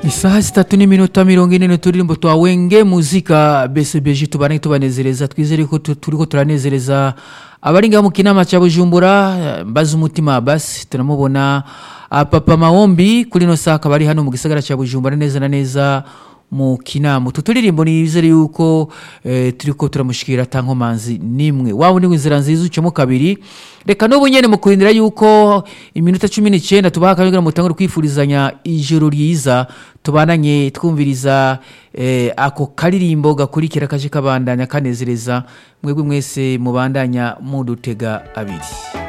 isaha zitatu n'iminota mirongo ine n'uturirimbo twa wenge muzika bcbg tubane tubanezereza twizere ko tu- turiko turanezereza abari ngaho mu kinama ca bujumbura eh, mbaza umutima basi turamubona ah, papa mawombi kuri no saa akaba ari hano mu gisagara ca bujumbura neza na neza mu kinama utu turirimbo nizere yuko eh, turiko turamushikira ata nkomanzi nimwe waba uri inzira nziza ucamo kabiri reka n'ubu nyene mu kurindira yuko iminota cumi n'icenda tubaha akanya kugira ngo mutangure kwifurizanya ijoro ryiza tubananye twumviriza eh, ako karirimbo gakurikira kaje kabandanya kanezereza mwebwe mwese mubandanya mudutega abiri